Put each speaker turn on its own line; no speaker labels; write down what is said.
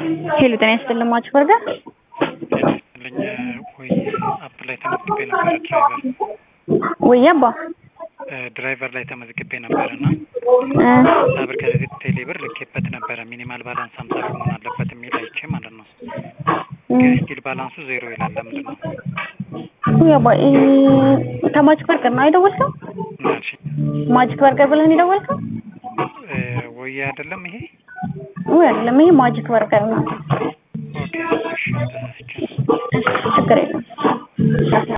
ሄሎ ጤና ይስጥልኝ ማች በርገር
ጤና ይስጥልኝ ወይ አፕ ላይ ተመዝግቤ ነበረ ድራይቨር
ወይ አባ
ድራይቨር ላይ ተመዝግቤ ነበር እና ብር ከዚህ ቴሌ ብር ልኬበት ነበረ ሚኒማል ባላንስ ሀምሳ ብር መሆን አለበት የሚል አይቼ ማለት ነው። ግን ስቲል ባላንሱ ዜሮ ይላል። ለምንድን ነው?
ወይ አባ ከማጅክ በርገር ነው አይደወልከው?
ምን አልሽኝ?
ማጅክ በርገር ብለህ ነው የደወልከው?
ወይ አይደለም ይሄ
ወይ አይደለም፣ ይሄ ማጅክ በርገር ነው።
ኦኬ እሺ ተሳስቼ ነው።